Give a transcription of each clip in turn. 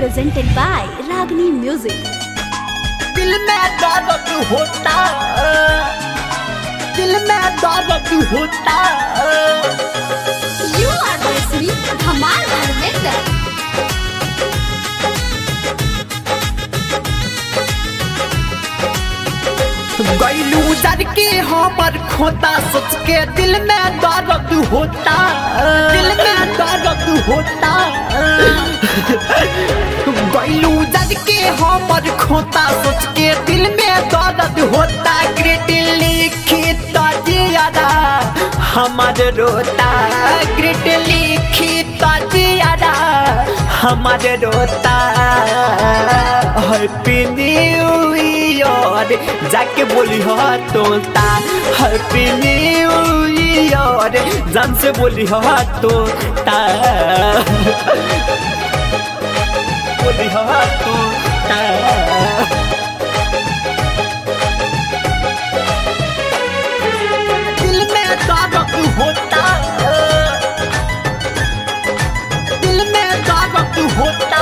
presented by Ragini Music. दिल में दर्द होता दिल में दर्द होता You are listening Dhamal Dharmender. गैलू जर के हमर खोता सोच के दिल में दर्द होता दिल में दर्द होता गैलू जर के हमर खोता सोच के दिल में दर्द होता ग्रेट लिखित जियादा हमर रोता ग्रेट लिखित जियादा हमर रोता हैप्पी न्यू ईयर जाके बोली हो तोता हैप्पी न्यू ईयर जान से बोली हो तोता बोली हो तोता दिल में दर्द होता दिल में दर्द होता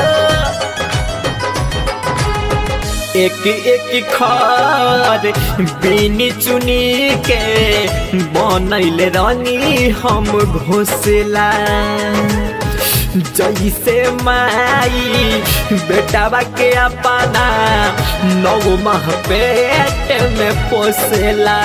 एक एक खार बीनी चुनी के बनैल रानी हम घोसला जैसे माई बेटावा के अपना नौ माह पेट में पोसेला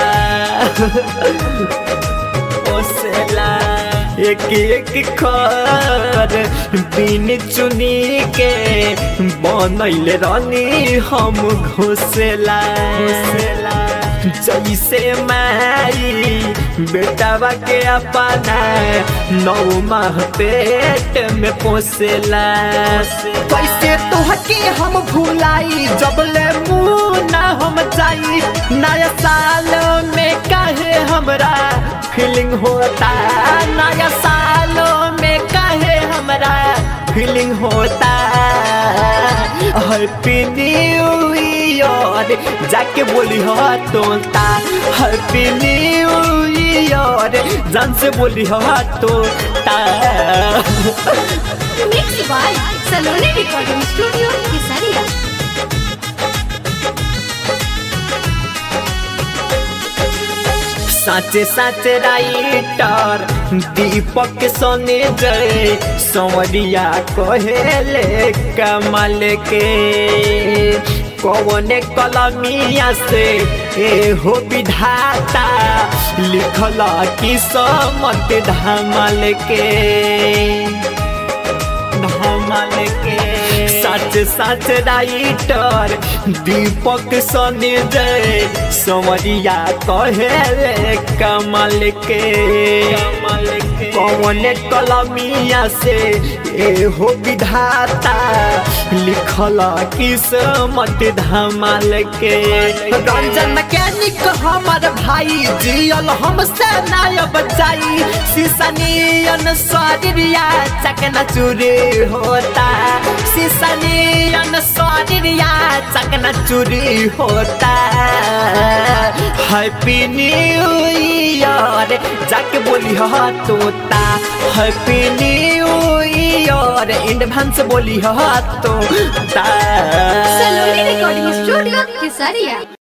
पोसेला एक एक खर बिन चुनी के बनैल रानी हम घोसला घोसला जैसे माई बेटावा के अपना नौ माह पेट में पोसेला कैसे तोहके हम भूलाई जब ले मुँह ना हम जाई नया साल में काहे हमरा फीलिंग होता नया साल में काहे हमरा फीलिंग होता हैप्पी न्यू ईयर जाके बोली हो तोता हैप्पी न्यू ईयर जान से बोली हो तोता Mixed by Saloni Recording Studio, Kesaria. साचे साचे राइटर दीपक सोने जय संवरिया कहेले कमल के कौने कलमिया से ए हो विधाता लिखल की समत धमल के धमल के सच सच राइटर दीपक सनी जय संवरिया कहे कमल के कमल के कौन कलमिया से ए हो विधाता लिखल किस्मत धमाल के रंजन मैकेनिक हमर भाई जियल हमसे नायब जाई सीसनियन शरीरिया चकना चूरी होता सीसनियन शरीरिया चकना चूरी होता हैप्पी न्यू ईयर जाके बोली हो तोता हैप्पी न्यू ईयर एडवांस बोली हो तोता Saloni Recording Studio, Kesaria.